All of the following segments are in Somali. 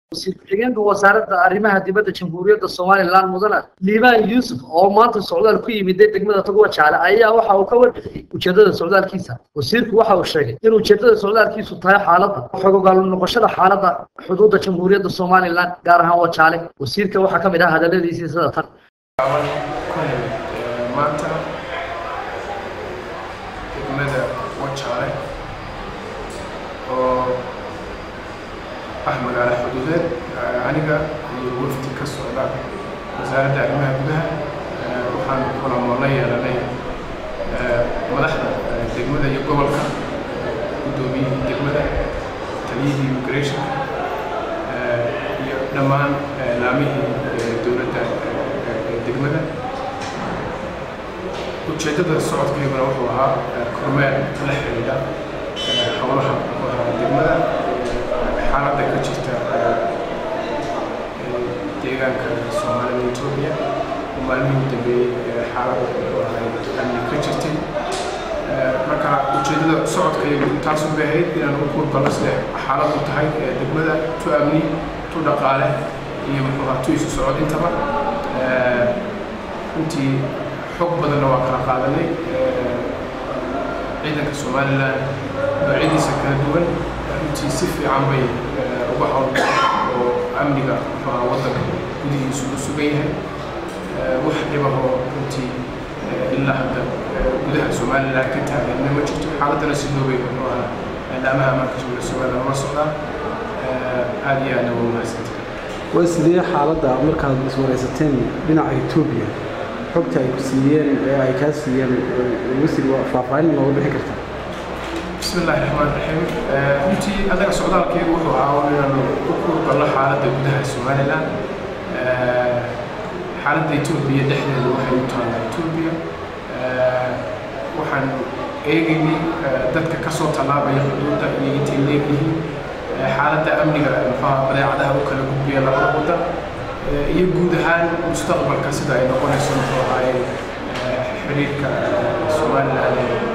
wasiir ku-xigeenka wasaaradda arrimaha dibadda jamhuuriyadda somalilan mudane liibaan yuusuf oo maanta socdaal ku yimiday degmada togwa jaale ayaa waxa uu ka warbixiyey ujeedada socdaalkiisa wasiirku waxa uu sheegay in ujeedada socdaalkiisu tahay xaaladda xogogaal noqoshada xaaladda xuduudda jamhuuriyadda somalilan gaar ahaan wajaale wasiirka waxaa ka mid ah hadaladiisii sida tan maanta degmada wajaale oo ah magaalo xuduudeed aniga iyo wafdi ka socda wasaaradda arrimaha gudaha waxaan kulamo la yeelanay madaxda degmada iyo gobolka guddoomiyihii degmada taliyihii immigration iyo dhammaan laamihii dowladda degmada ujeeddada socodkayguna wuxuu ahaa kormeer la xidhiidha howlaha degmada xaaladda ka jirta deegaanka soomaalida etoobiya oo maalmihii u dambeeyey xaalad amni ka jirtay marka ujeeddada socodkaygu taasun bay ahayd inaan u kuurgalno sida xaaladdu tahay degmada tu amni tu dhaqaale iyo muxuu ahaa tu isu socod intaba runtii xog badanna waa kala qaadanay ciidanka somalilan noocyadiisa kala duwan runtii si fiican bay uga hawl oo amniga muxuu ahaa waddanka gudihiisu u sugan yahay wax dhibahoo runtii ilaa hadda gudaha somalilan ka taaganna ma jirto xaaladdana si doobay muxuu ahaa laamaha ammaanka jamhuuriyadda somalilan ula socdaa aad iyo aadna waa mahadsantahay waa sidee xaaladda markaad iswaraysateen dhinaca etoobiya xogta ay ku siiyeen ee ay kaa siiyeen wasiir faahfaahin nooga bixin kartaa بسم الله الرحمن الرحيم runtii anaga socdaalkeegu wuxuu ahaa inaanu u kurgalno xaaladda gudaha somalilan xaaladda etoobiya dhexdeeda waxay u taallaa etoobiya waxaan eegaynay dadka ka soo tallaabaya xuduudda iyo intay leegyihiin xaaladda amniga muxuaha badeecadaha u kala gudbiya labada waddan iyo guud ahaan mustaqbalka sida ay noqonayso muxuu ahaaye xiriirka somalilan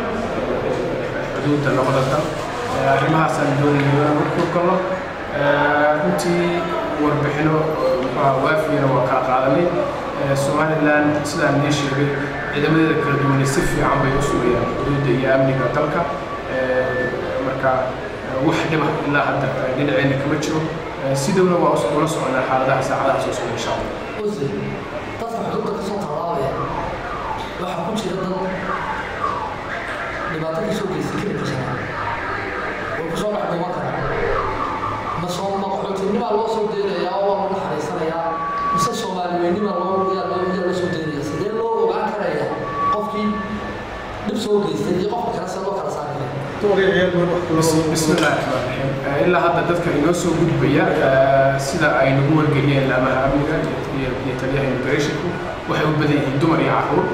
xuduudda labada dal arrimahaasaan doonayay inaan u kurgalno runtii warbixino muxuaha waafiyana waa kala qaadanay somalilan sidaan nii sheegay ciidamadeeda kala duwanay si fiican bay u sugayaan xuduudda iyo amniga dalka marka wax dhiba ilaa hadda dhinaceena kama jiro sidowna waa ula soconaa xaaladaha saacadaha soo socda insha allah dadka xuduudda ka soo tallaabaya waxaa ku jira dad dhibaato ka soo geystay keli kasana way ku soo dhex dhuuman karaan ma soo maqaxootinnimaa loo soo daynayaa oo waa lagu xaraysanayaa mise soomaaliweynnimaa loo yaa loo yaa loo soo daynaya sidee loo ogaan karaya qofkii dhib soo geystay iyo qofka kale se loo kala saari kara بسم الله الرحمن الرحيم ilaa hadda dadka inoo soo gudbaya sida ay nagu wargeliyeen laamaha amniga iyo taliyaha immigrationku waxay u badan yihiin dumar iyo caruur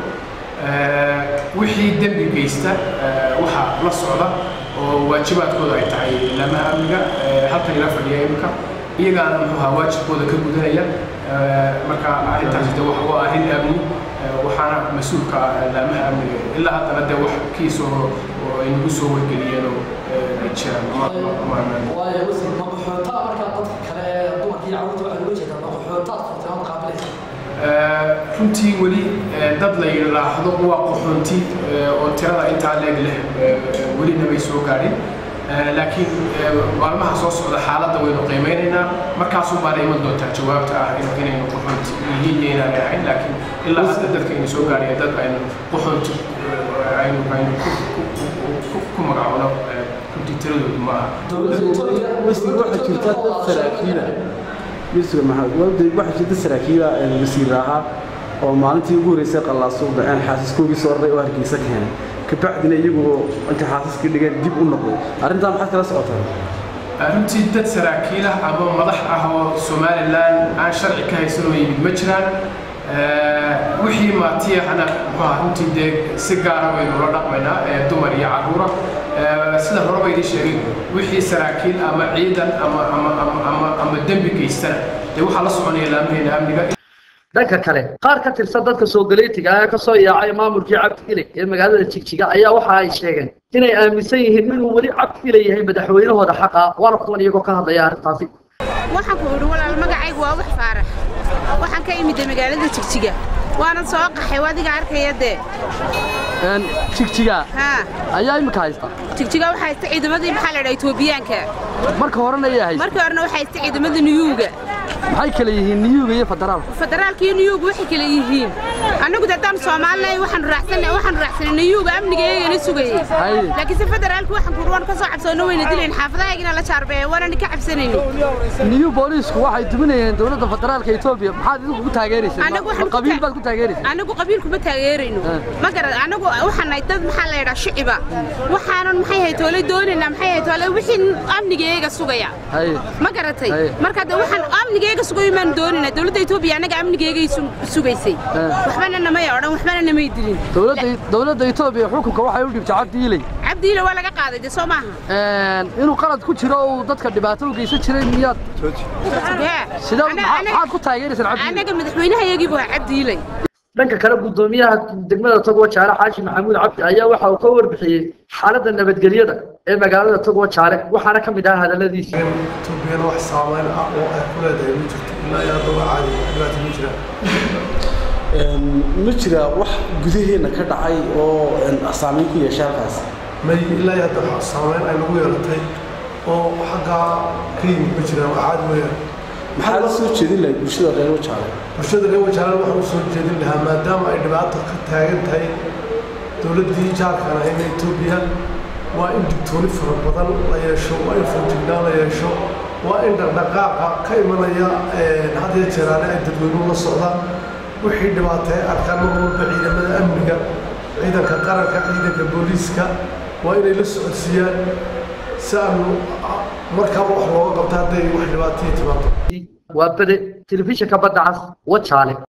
wixii dembi geysta waxaa la socda oo waajibaadkooda ay tahay laamaha amniga halkan ila fadhiya imika iyagaana muxuu ahaa waajibkooda ka gudanaya marka arrintaasi de waa arrin amni waxaana mas-uulka laamaha amniga ilaa haddana dee wax kiisoo oo ay nagu soo wargeliyeen oo jiraan waayo wasiir maqaxootaa markaa dadka kale ee dumarka iyo carruurta waxaa looga jeedaa maqaxootaad furtay qaabilaysa runtii weli dad la yidhaahdo waa qaxoonti oo tirada intaa leeg leh welina bay soo gaadhin laakiin maalmaha soo socda xaaladda waynu qiimeynaynaa markaasuu baana iman doontaa jawaabta ah inaynu qaxoonti yihiin iyo inaanay ahayn laakiin ilaa hadda dadka aynu soo gaadhaya dad aynu qaxoonti aynu aynu ku magacoono runtii tiradoodu ma aha wasiir waxaa jirta dad saraakiila yusuf maxamed wabdi waxaa jirta saraakiila wasiir ahaa oo maalintii ugu horreysay qallaasuuq dhaceen xaasiskoogii soo raray oo hargeysa keenay kabacdina iyagu intay xaasiskii dhigeen dib u noqday arrintaa maxaad kala socotaa runtii dad saraakiil ah ama madax ah oo somalilan aan sharci ka haysan oo yimid ma jiraan wixii maatiyahana muxuu ahaa runtii dee si gaara baynu la dhaqmaynaa dumar iyo carruura sida hore baydii sheegay wixii saraakiil ama ciidan ama ama ama ama ama dembi geystana dee waxaa la soconaya laamaheena amniga dhanka kale qaar ka tirsan dadka soo galeetiga ee kasoo yaacay maamulkii cabdile ee magaalada jigjiga ayaa waxa ay sheegeen inay aaminsan yihiin inuu weli cabdile yahay madaxweynahooda xaqa waana kuwan iyagoo ka hadlaya arrintaasi waxaan ku idhi walaal magacaygu waa wax faarax waxaan ka imida magaalada jigjiga waanan soo qaxay adiga arkaya dee jigjiga haa ayaa imika haysta jigjiga waxaa haysta ciidamadii maxaa la dhaa etoobiyaanka marka horena ayaa haysta markii horena waxaa haysta ciidamada niyuuga maxay kale yihiin niyuuga iyo federaalka federaalka iyo niyuuga waxay kale yihiin annagu de haddaan soomaalinahay waxaanu raacsanay waxaanu raacsanay niyuuga amnigeegana sugayey Haye. laakiin se federaalka waxaan ku waan ka soo cabsoona wayna dilayn xaafadahaygina la jaarbeeye waanani ka cabsanaynin niyu booliisku waxay duminayeen dowladda federaalka etoobiya maxaad idinku ku taageerayseen Anagu waxaan Ma ku qabiil ta- baad ku taageerayseen anagu qabiil kuma taageerayno Eh. ma garad anagu waxaan nahay dad maxaa la yidhaa shiciba waxaanan maxay hay toole doonaynaa maxay hay toole wixii amnigeega sugaya haye ma garatay Haye. marka de waxaan amnigeega sugayo maan doonaynaa dowladda etoobiya annaga amnigeegay su- sugaysay Eh. waxbana namay odhan waxbana namay dilin dowladda dowladda etoobiya xukunka waxay u dhibtay cabdi ilay cabdiile waa laga qaaday de soo maaha inuu qalad ku jiro uu dadka dhibaato u geysan jiray miyaad Hee. sida Ana- maxaa- ana- maxaad ku taageerayseen cabdi ilay annaga madaxweynahayagii buu ahaa cabdiilay dhanka kale gudoomiyaha degmada togwa jaale xaaji maxamuud cabdi ayaa waxa uu ka warbixiyey xaaladda nabadgelyada ee magaalada togwa jaale waxaana ka mid ahaa hadaladiisa Etoobiyana wax saameyn ah oo ay ku leedahay ma jirto ilaa iyo hadda waa caadi dhibaato ma jiraan ma jira wax gudaheena ka dhacay oo saameyn ku yeeshay halkaas may ilaa iyo hadda wax saameyn ay nagu yeelatay oo xaggaa ka yimid ma jiraan waa caadi weeyaan maxaa la soo jeedin lahayd bulshada reer wajaale bulshada reer wajaalan waxaan u soo jeedin lahaa maadaama ay dhibaato ka taagan tahay dowladdii jaarkan ahayna etoobiya waa in digtooni fara badan la yeesho waa in foojignaan la yeesho waa in dhaqdhaqaaqa ka imanaya had iyo jeeraale ay dadweynuhu la socdaan wixii dhibaatay arkaan mar walba ciidamada amniga ciidanka qaranka ciidanka booliiska waa inay la socodsiiyaan si aanu markaaba wax looga qabto hadday wax dhibaataya timaado waa bade telefishinka badda cas wajaale